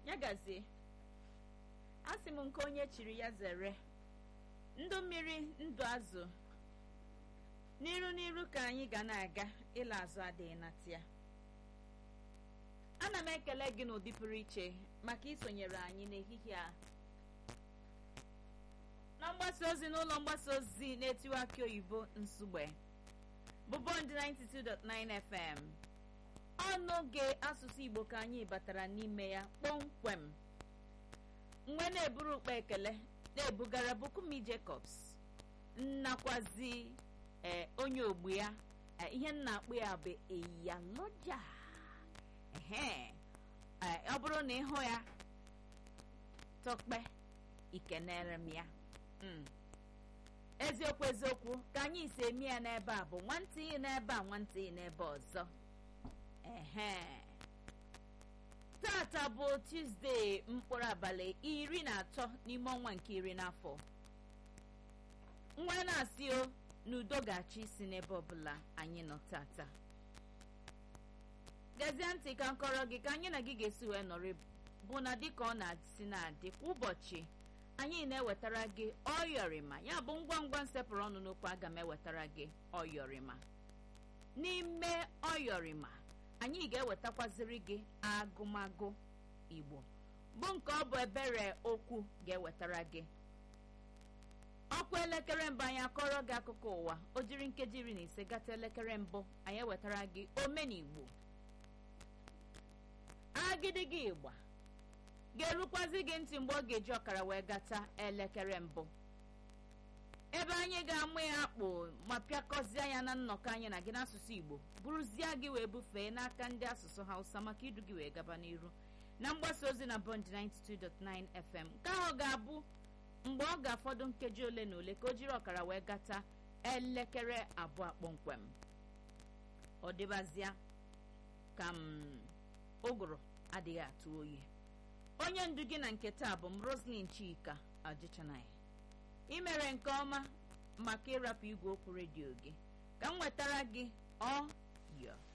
ya gazie asị m nke onye chiri ya zere ndụ mmiri ndụ azụ n'iru n'iru ka anyị ga na-aga ịla azụ adịghị na tia ana m ekele gị n'ụdị pụrụ iche maka isonyere anyị n'ehihie a na mgbasa ozi n'ụlọ mgbasa ozi na-etiwa akị oyibo nsugbe bụ bond 92.9 fm ọnụ gị asụsụ igbo ka anyị batara n'ime ya kpọmkwem mgbe na-eburu ukpa ekele na-ebugara bukumi jacobs nnakwazi ee onye ogbu ya ihe nna akpụ ya bụ eyaloja ehe ọ bụrụ na ịhụ ya tọkpe ikenere m ya eziokwu eziokwu ka anyị si eme ya n'ebe a bụ nwantịị n'ebe a nwantịị n'ebe ọzọ ehe tata bụ tuzdee mkpụrụ abalị iri na atọ n'ime ọnwa nke iri n'afọ nwa na-asị o n'udo ga-achị isi n'ebe ọbụla anyị nọ tata gezie ntị ka nkọrọ gị ka anyị na gị ga-esi wee nọrị bụ na dịka ọ na-asị na-adị kwa ụbọchị anyị na-ewetara gị ọyọrịma ya bụ ngwa ngwa nsepụrụ ọnụ n'okwu aga m ewetara gị ọyọrịma n'ime ọyọrịma anyị ga-ewetakwaziri gị agụmagụ igbo bụ nke ọ bụ ebere okwu ga-ewetara gị ọkwa elekere mbụ anyị akọrọ gị akụkọ ụwa o jiri nkeji iri na ise gata elekere mbụ anyị ewetara gị omenigbo agịdịgị ịgba ga-erukwazi gị ntị mgbe ọ ga-eji ọkara wee gata elekere mbụ ebe anyị ga-amụ ya akpụ ma pịakọzie ya na nnọkọ anyị na gị n'asụsụ igbo bụrụzie gị wee bufee n'aka ndị asụsụ hausa maka idu gị wee gaba n'iru na mgbasa ozi na bond 92.9 fm nke ahụ ga-abụ mgbe ọ ga-afọdụ nkeji ole na ole ka o jiri ọkara wee gata elekere abụọ kpọmkwem ọ dịbazịa ka m ụgụrụ adịghị atụ oyi onye ndu gị na nke taa bụ m roslin chika ajichanaya ị mere nke ọma maka ịrapụ igwe okwu redio gị ka m nwetara gị ọ yọ